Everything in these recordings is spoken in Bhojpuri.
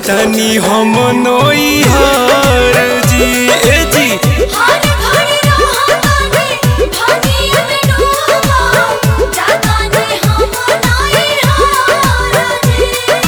जातनी हम नई हर जी ए जी हर घड़ी रहतानी भागिय में डूबा जातानी हम नाई हार जी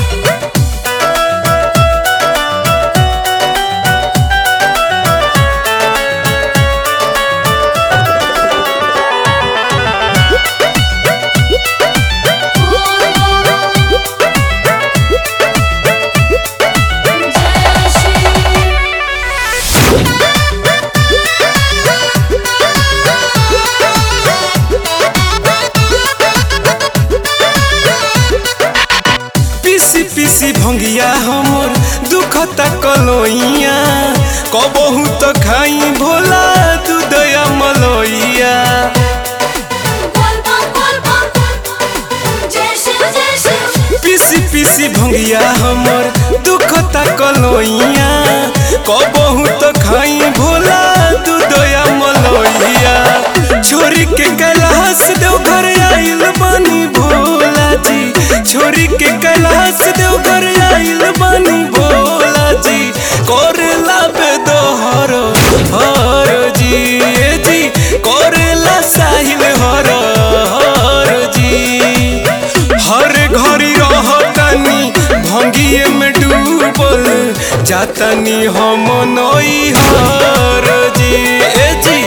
पीसी पीसी भंगिया हमर दुखता कलोइया कबहू तो खाई भोला दूधया मलोइया पीसी पीसी भंगिया हमर दुखता कलोइया कबहू तो खाई भोला दूधया मलोइया छोरी के कैलाश देव घर आइल बनी भोला जी छोरी के कैलाश देव घर आइल बनी भोला जी करेला बेदोहर हर जी ए जी करेला साहिल हर हर जी हर घड़ी रहतनी भंगिए में डूबल जातनी हम नई हर जी ए जी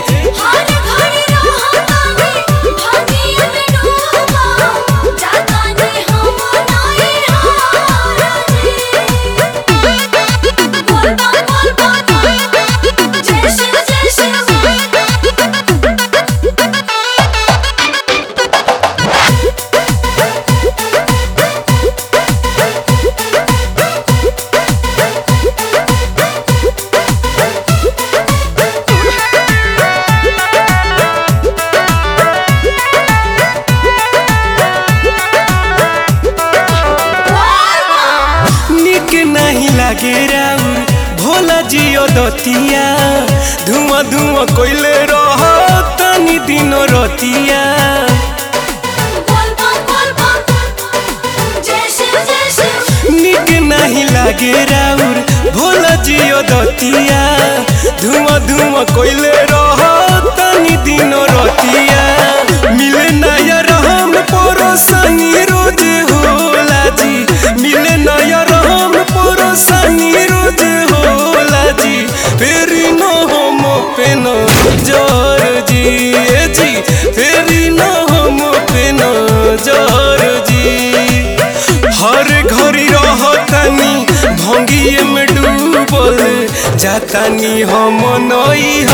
निक नहीं लागे राउर भोला जियो दतिया धुआं धुआं कोइले रह तनी दिन रतिया निक नहीं लागे राउर भोला जियो दतिया धुआं धुआं कोइले रह तनी दिन रतिया मिले नया रहम परोसनी रोज होला जी मिले नया रहम परोसनी रोज होला जी फेरी न हम पे न जर जी ए जी फेरी न हम पे न जर जी हर घड़ी रहतनी भंगिए में डूबल जातानी हम नई